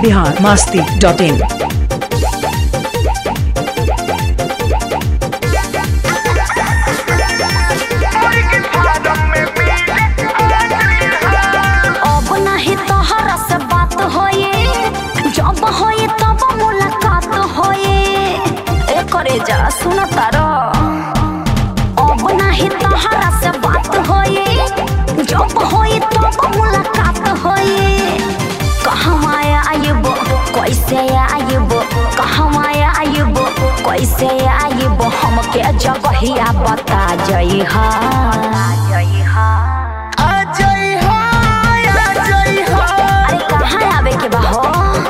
Bihar Masti dot in अब नाही तोहरा से बात होए जब होए तब मुलाकात होए ए करे जा सुन तारो अब नाही तोहरा से बात होए जब होए तब मुलाकात होए कहवा आइब कैसे आइब कहवा आइब कैसे आइब हमके जगहिया बता जई हा जई हा अरे कहाँ आवे के बा हो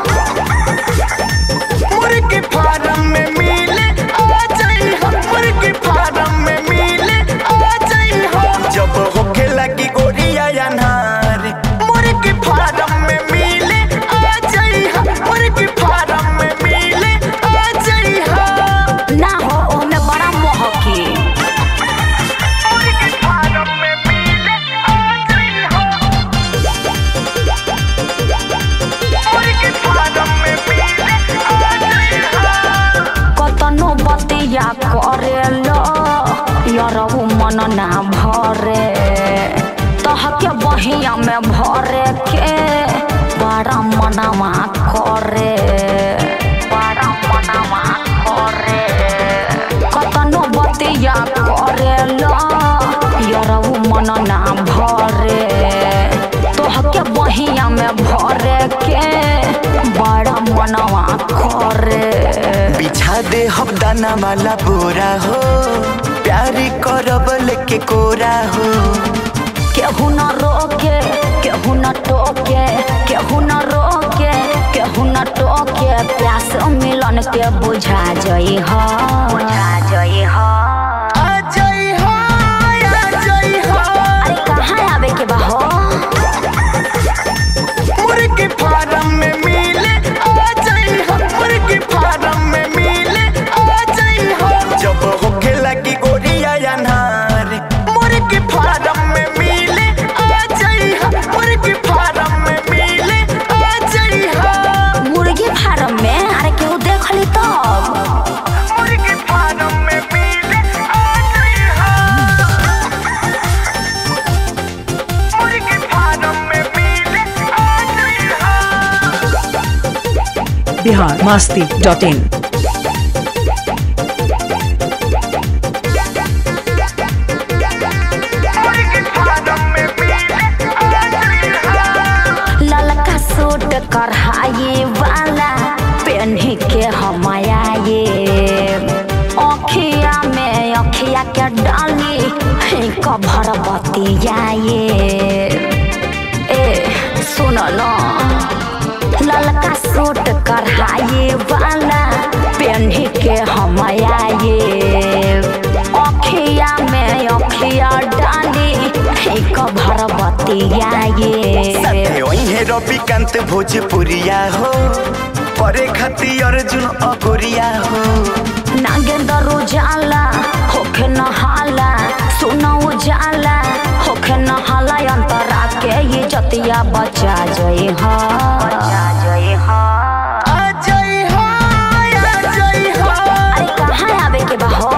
जब होखे लगी गोरिया अनहार मुर्गी फार्म में मिले आ जाई हम मुर्गी फार्म में मिले आ जाई हम ना हो ओमे बड़ा मोहकी मुर्गी फार्म में मिले आ जाई हम मुर्गी फार्म में मिले आ जाई हम कतनो बतिया करेलो यरहु मन ना भरे तहके बहिया में भरे के बड़ा मनवा करे बड़ा मनवा करे कतनो बतिया करेलो यरहु मन ना भरे तोहके बहिया में भरे के बड़ा मनवा करे बिछा दे हम दाना वाला बोरा हो प्यारी करब लेके कोरा हो केहू न रोके केहू न टोके केहू न रोके केहू न टोके प्यास मिलन के बुझा जई ह बुझा जई ह आ जाई हो आ जाई हो अरे कहाँ आवे के बा हो मुर्गी फार्म में मिले आ जाई हो मुर्गी फार्म में मिले आ जाई हो जब होखे लगी गोरिया अनहार मुर्गी फार्म में मिले आ जाई हो मुर्गी फार्म में मिले आ जाई हो मुर्गी फार्म में अरे केहू देख ली तब मुर्गी फार्म में मिले आ जाई हो मुर्गी फार्म में मिले आ जाई हो बिहार मास्ती डॉट इन मुर्गी फार्म में मिले आ जाई हो ललका सूट कढ़ाई वाला पहनी के हम आए अखिया में अखिया के डाली कभर बतियाए ए सुन न ललका सूट कढ़ाई वाला पहनी के हम आए अखिया में अखिया डाली कभर बतियाए साथे ओहे रविकांत भोजपुरिया हो करे खाती अर्जुन अगोरिया हो नागेंद्र उजाला होखे नहाला सुना उजाला होखे नहाला अंतरा के ये जतिया बचा जई हा बचा जई हा आ जाई हो आ जाई हो अरे कहाँ आवे के बा हो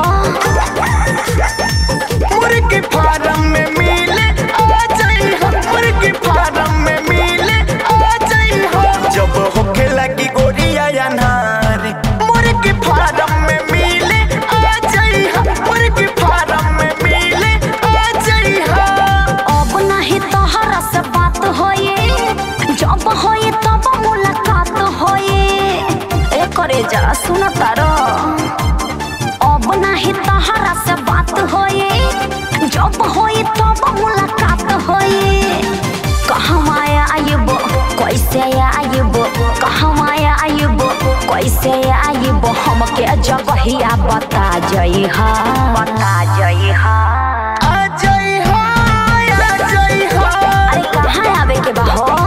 मुर्गी फार्म में मिले आ जाई हो मुर्गी फार्म में मिले आ जाई हो जब होखे लगी गोरिया अनहार मुर्गी फार्म में मिले आ जाई हो मुर्गी फार्म में मिले आ जाई हो अब नहीं तोहरा से बात होए जब होए तब मुलाकात होए ए करे जा सुन तारो अब नहीं तोहरा से बात होए जब होए तब मुलाकात होए कहवा आइब कैसे आइब कहवा आइब कैसे आइब हमके जगहिया बता जई हा बता जई हा आ जाई हो आ जाई हो अरे कहाँ आवे के बा हो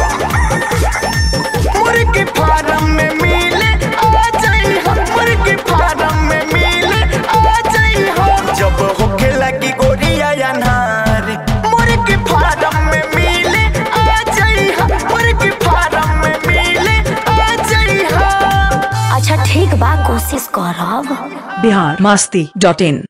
मुर्गी फार्म में मिले आ जाई हो मुर्गी फार्म में मिले आ जाई हो जब होखे लगी गोरिया अनहार मुर्गी फार्म में मिले आ जाई हो मुर्गी फार्म में मिले कोशिश करब बिहार मस्ती डॉट इन